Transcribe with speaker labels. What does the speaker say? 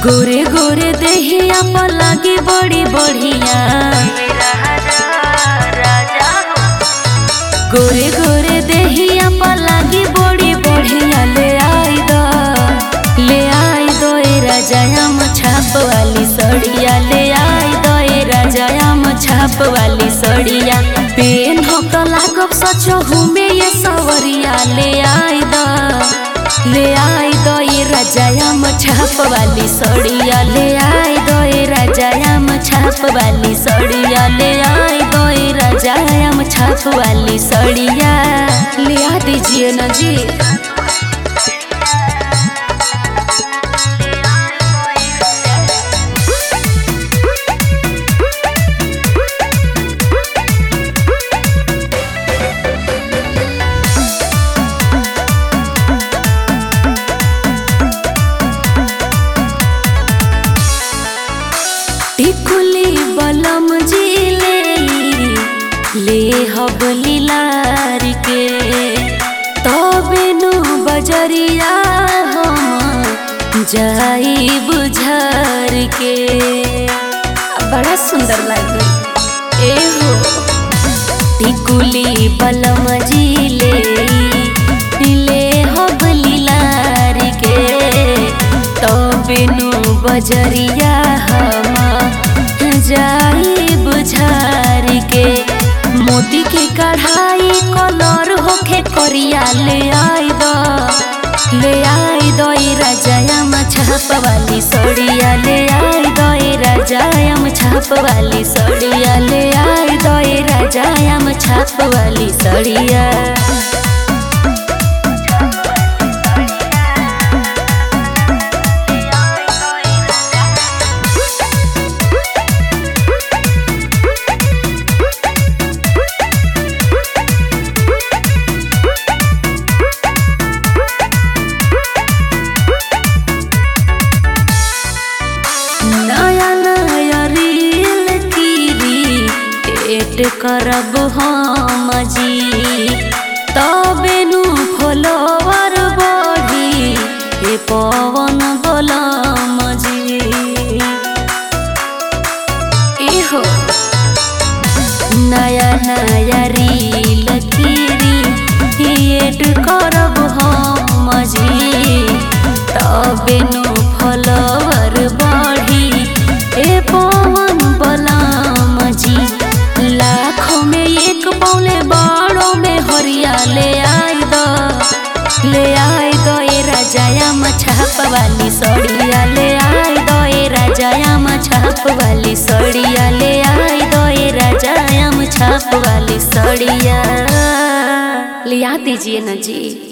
Speaker 1: गोरे गोरे देहिया पर लागी बड़ी बढ़िया गोरे गोरे देहिया पर लागी बड़ी बढ़िया ले आई दो ले आई दो ए राजायाम छाप वाली सड़िया ले आई दो ए राजायाम छाप वाली सड़िया पेन हो तो लागब सचो हुमे ये सवरिया ले आई दो ले आई दो ये राजायाम छाप वाली सड़िया ले आई दो ये राजायाम छाप वाली सड़िया ले आई दो ये राजायाम छाप वाली सड़िया ले आ दीजिए ना जी टिकुली बलम जिले ले हबली लार के तबे नु बजरिया हम जाई बुझार के बड़ा सुंदर लगे ए हो टिकुली बलम जिले ले हबली लार के तबे नु बजरिया हम जाई बुझार के मोती के कढ़ाई कलर होखे करिया ले आई दो ले आई दो ई राजायम छाप वाली सड़िया ले आई दो ई राजायम छाप वाली सड़िया ले आई दो ई राजायम छाप वाली सड़िया नया नया रील कीरी एट करब हम जी तबे नु फॉलोवर बढ़ी ए पवन बोलम जी एहो नया नया रील कीरी एट करब हम जी तबे नु फॉलोवर बढ़ी ए पवन बलाम जी लाखों में एक पौले बाड़ों में हरिया ले आई दो ले आई दो ए राजायाम छाप वाली सड़िया ले आई दो ए राजायाम छाप वाली सड़िया ले आई दो ए राजायाम छाप वाली सड़िया ले आ दीजिए ना जी